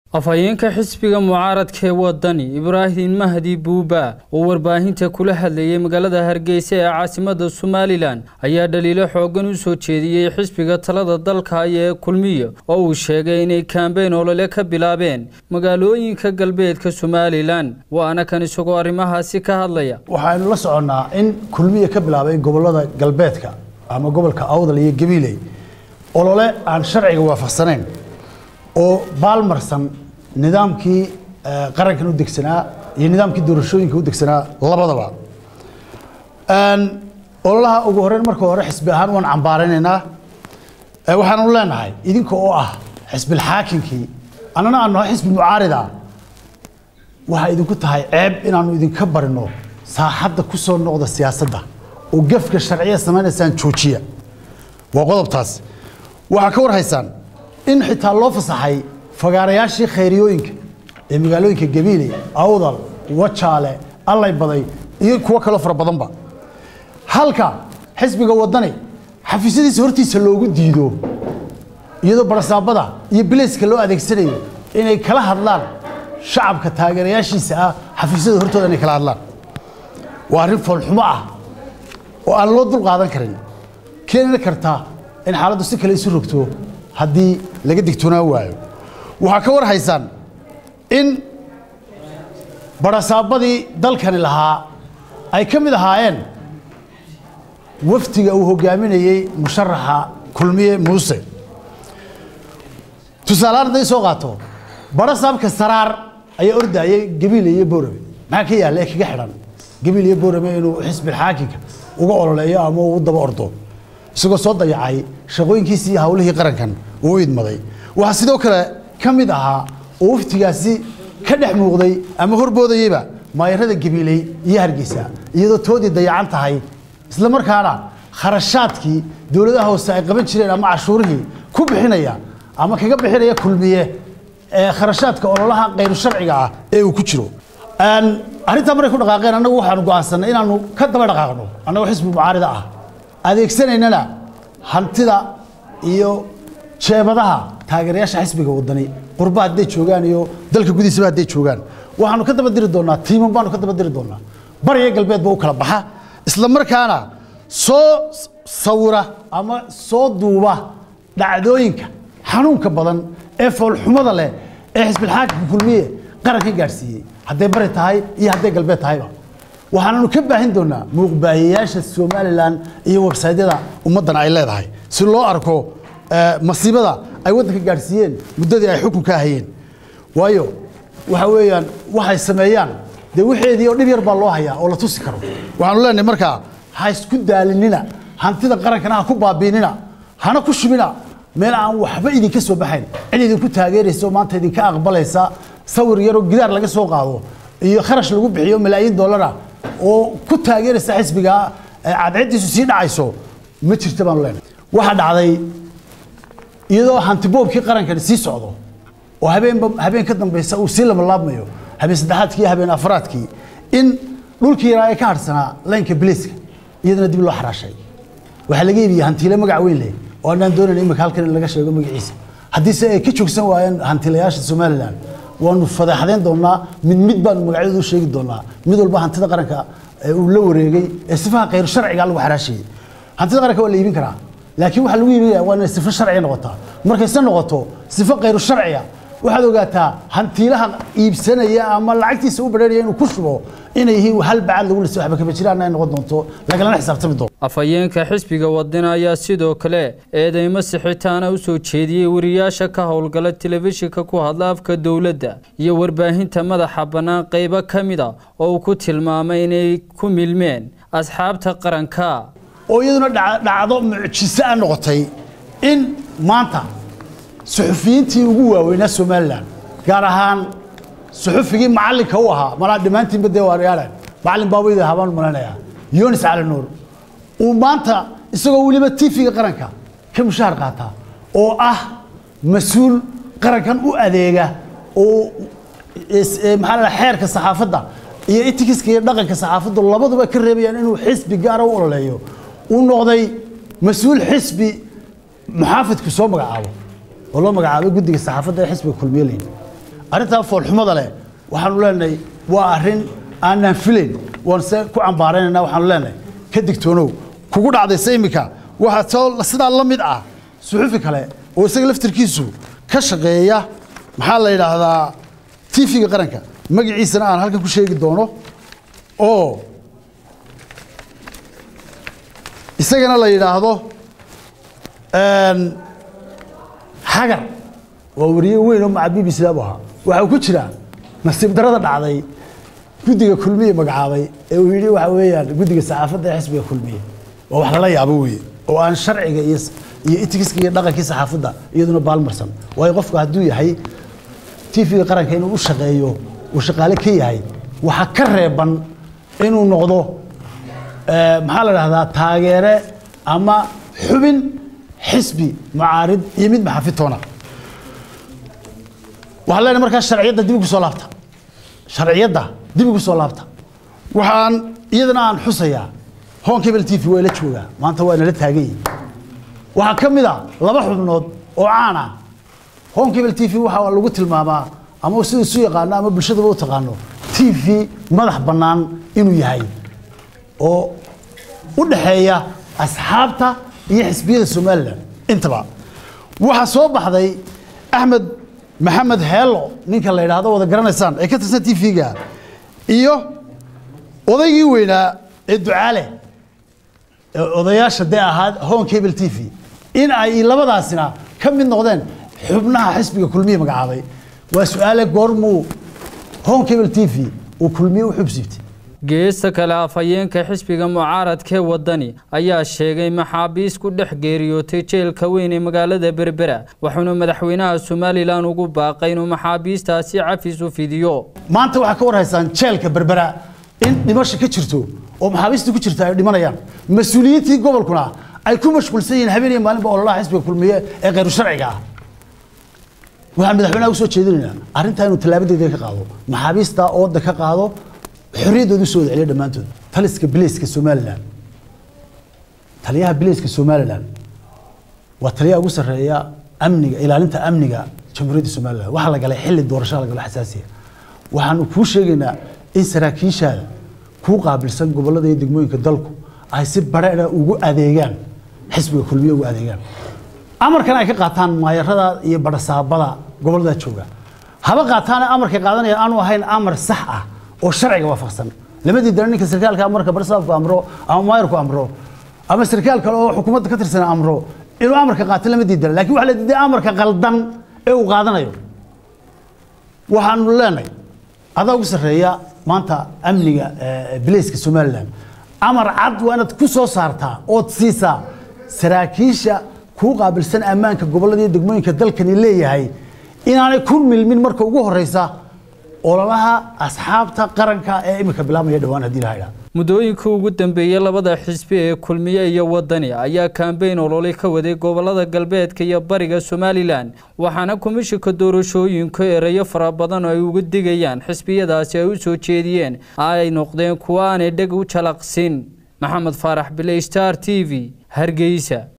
afhayeenka xisbiga mucaaradka ee wadani ibraahim mahdi buuba oo warbaahinta kula hadlayay magaalada hargeysa ee caasimada somalilan ayaa dhaliilo xoogan u soo jeediyey xisbiga talada dalka ee kulmiyo oo uu sheegay inay kaambeyn olole ka bilaabeen magaalooyinka galbeedka somalilan waana kan isagoo arrimahaasi ka hadlaya waxaaynu la soconnaa in kulmiya ka bilaabay gobolada galbeedka ama gobolka awdal iyo gabiiley olole aan sharciga waafaqsanayn oo baalmarsan nidaamkii qarankan u degsanaa iyo nidaamkii doorashooyinka u degsanaa labadaba ololaha ugu horeyn marka hore xisbi ahaan waan cambaaraynaynaa waxaanu leenahay idinka oo ah xisbilxaakinkii annana aanu nahay xisbi mucaarida waxay idinku tahay ceeb inaanu idinka barino saaxadda ku soo noqda siyaasadda oo gefka sharciya samaynaysaan joojiya waa qodobtaas waxaa ka war haysaan in xitaa loo fasaxay fagaarayaashii khayriyooyinka ee magaalooyinka gabiiley awdal wajaale allay baday iyo kuwo kaloo fara badanba halka xisbiga wadani xafiisyadiisa hortiisa loogu diido iyadoo barasaabada iyo bilayska loo adeegsanayo inay kala hadlaan shacabka taageerayaashiisa ah xafiisyada hortooda inay kala hadlaan waa arrin foolxumo ah oo aan loo dul qaadan karin keeni karta in xaaladdu si kale isu rogto haddii laga digtoonaan waayo waxaa ka war haysaan in barasaabadii dalkani lahaa ay ka mid ahaayeen wafdiga uu hogaaminayey musharaxa kulmiye muuse tusaalehaan hadday soo qaato barasaabka saraar ayaa ordayay gabiile iyo boorame maxaa ka yaalla ee kaga xidhan gabiil iyo boorame inuu xisbilxaakinka uga ololeeyo ama uu daba ordo isagoo soo dayacay shaqooyinkiisii iyo hawlihii qarankan uu u idmaday waxaa sidoo kale ka mid ahaa oo waftigaasi ka dhex muuqday ama horboodayeyba maayarada gabiiley iyo hargeysa iyadoo toodii dayacan tahay isla markaana kharashaadkii dowladaha hoose ay qaban jireen ama cashuurihii ku bixinaya ama kaga bixinaya kulmiye ee kharashaadka ololaha kayru sharciga ah ee uu ku jiro arrintaa markay ku dhaqaaqeen annagu waxaanu go'aansanay inaanu ka daba dhaqaaqno annagoo xisbi mucaarida ah adeegsanaynana hantida iyo jeebadaha taageerayaasha xisbiga wadani qurba hadday joogaan iyo dalka gudihiisaba hadday joogaan waxaanu ka daba diri doonaa tiiman baanu ka daba diri doonaa bariya galbeedba u kala baxa isla markaana soo sawira ama soo duuba dhacdooyinka xanuunka badan ee foolxumada leh ee xisbilxaakimka kulmiye qaranka gaadhsiiyey hadday bari tahay iyo hadday galbeed tahayba waxaananu ka baahin doonaa muuqbaahiyayaasha somalilan iyo websaydyada ummaddan ay leedahay si loo arko masiibada ay waddanka gaadhsiiyeen muddadii ay xukunka hayeen waayo waxa weeyaan waxay sameeyaan dee wixeedii oo dhib yar baa loo hayaa oo la tusi karo waxaanu leenahay markaa ha isku daalinina hantida qarankana ha ku baabiinina hana ku shubina meel aan waxba idinka soo baxayn cid idinku taageeraysa oo maanta idinka aqbalaysa sawir yaroo gidaar laga soo qaado iyo kharash lagu bixiyo malaayiin dollara oo ku taageeraysa xisbiga cadceediisu sii dhacayso ma jirta baanu leenahay waxaa dhacday iyadoo hantiboobkii qarankani sii socdo oo habeenba habeen ka dambaysa uu sii lamalaabmayo habeen saddexaadkii iyo habeen afraadkii in dhulkii yaraa ee ka hadhsanaa laynka biliiska iyadana dib loo xaraashay waxaa laga iibiyey hantiile magac weyn leh oo annaan doonayn imika halkan in laga sheego magaciisa haddiise ay ka joogsan waayeen hantilayaasha somalilan waanu fadeexdayn doonaa mid mid baanu magacyadooda u sheegi doonaa mid walba hantida qaranka uu la wareegay ee sifaha khayr sharciga lagu xaraashayey hantida qaranka waa la iibin karaa laakiin waxaa lagu iibinaya waa inay sifo sharciya noqotaa markayse noqoto sifo khayru sharciya waxaad ogaataa hantiilaha iibsanaya ama lacagtiisa u badheeraya inuu ku shubo inay yihiin hal bacad lagu lisay waxba kama jiraan ay noqon doonto lagalana xisaabtami doonto afhayeenka xisbiga wadani ayaa sidoo kale eedeymo sixitaana u soo jeediyey wariyaasha ka howlgala telefishinka ku hadla afka dowladda iyo warbaahinta madaxa bannaan qaybo ka mid a oo uu ku tilmaamay inay ku milmeen asxaabta qaranka oo iyaduna dhacdo mucjiso a noqotay in maanta suxufiyiintii ugu waaweynaa somalilan gaar ahaan suxufigii macallinka u ahaa malaa dhammaantiinba dee waariyaalan macallin baaweyda habaan malanayaa yunis cali nuur uu maanta isagoo weliba tifiga qaranka ka mushahar qaataa oo ah mas-uul qarankan u adeega oo maxaa la xeerka saxaafadda iyo itikiska iyo dhaqanka saxaafaddu labaduba ka reebayaan inuu xisbi gaara u ololeeyo uu noqday mas-uul xisbi muxaafidku soo magacaabo oo loo magacaabay guddiga saxaafadda ee xisbiga kulmiye leyn arrintaa foolxumada leh waxaanu leenahay waa arrin aanaan filayn waan se ku cambaaraynayna waxaanu leenahay ka digtoonow kugu dhacdayse iminka waxaa soo sidaa la mid ah suxufi kale oo isaga laftirkiisu ka shaqeeya maxaa la yidhaahdaa tv-ga qaranka magaciisana aan halkan ku sheegi doono oo isagana la yidhaahdo xagar waa wariye weyn oo maca b b c bu ahaa waxaa ku jira nasiib darada dhacday guddiga kulmiye magacaabay ee uu yidhi waxa weeyaan guddiga saxaafadda ee xisbiga kulmiye waa wax lala yaabo weeye oo aan sharciga iyo iyo itikiska iyo dhaqankii saxaafadda iyaduna baalmarsan waayo qofku hadduu yahay tv-ga qaranka inuu u shaqeeyo uu shaqaale ka yahay waxaa ka reeban inuu noqdo maxaa la dhahdaa taageere ama xubin xisbi mucaarid iyo mid maxafitoona waxaan leenahay markaa sharciyadda dib ugu soo laabta sharciyadda dib ugu soo laabta waxaan iyadana aan xusayaa hon cable t v waa la joogaa maanta waa nala taagan yihin waxaa ka mid a laba xubnood oo caan ah hon cable t v waxaa lagu tilmaamaa ama sida isu yaqaano ama bulshadaba u taqaano t v madax bannaan inuu yahay oo u dhaxeeya asxaabta iyo xisbiyada somalilan intaba waxaa soo baxday axmed maxamed heelo ninka la yidhaahdo wada garanaysaan ee ka tirsan t v-ga iyo odaygii weynaa ee ducaale odayaasha dee ahaa hon cable t v in ay labadaasina ka mid noqdeen xubnaha xisbiga kulmiye magacaabay waa su-aale goormuu hon cable t v uu kulmiye u xubsiibtay geesta kale afhayeenka xisbiga mucaaradkee wadani ayaa sheegay maxaabiis ku dhex geeriyootay jeelka weyn ee magaalada berbera wuxuuna madaxweynaha somalilan ugu baaqay inuu maxaabiistaasi cafis u fidiyo maanta waxaa ka warhaysaan jeelka berbera in dhimasho ka jirto oo maxaabiista ku jirta ay dhimanayaan mas-uuliyiintii gobolkuna ay ku mashquulsan yihiin habeen iyo maalinba ololaha xisbiga kulmiye ee khayru sharciga ah waxaan madaxweynaha usoo jeedinaynaa arrintaa inuu tallaabadeeda ka qaado maxaabiista ooda ka qaado xorriyaddooda usoo wada celiya dhammaantood taliska bileyska somalilan taliyaha bileyska somalilan waa taliyaha ugu sarreeya amniga ilaalinta amniga jamhuuriyadda somalilan waxaa la galay xilli doorashada la galo xasaasiya waxaanu kuu sheegaynaa in saraakiishaada kuu qaabilsan gobollada iyo degmooyinka dalku ay si badheedha ugu adeegaan xisbiga kulmiye ugu adeegaan amarkan ay ka qaataan maayarada iyo badhasaabada gobollada jooga haba qaataane amarkay qaadanaya aanu ahayn amar sax ah oo sharciga waafaqsan lamadii dare ninka sarkaalka amarka barsaabku amro ama maayarku amro ama sarkaal kale oo xukuumadda ka tirsan amro inuu amarka qaato lama diidana lakin waxa la diiday amarka qaldan ee uu qaadanayo waxaanu leenahay adaa ugu sarreeya maanta amniga bileyska somalilan amar cad waa inaad ku soo saartaa ood siisaa saraakiisha kuu qaabilsan ammaanka gobollada iyo degmooyinka dalkani leeyahay inaanay ku milmin marka ugu horeysa ololaha asxaabta qaranka ee iminka bilaabmaya dhawaan haddii la haydhaa muddooyinkii ugu dambeeyey labada xisbi ee kulmiye iyo wadani ayaa kambeyn olole ka waday gobolada galbeedka iyo bariga somalilan waxaana komishinka doorashooyinku ereyo fara badan oo ay uga digayaan xisbiyadaasi ay u soo jeediyeen ay noqdeen kuwa aanay dheg u jalaqsin maxamed faarax bile star t v hargeysa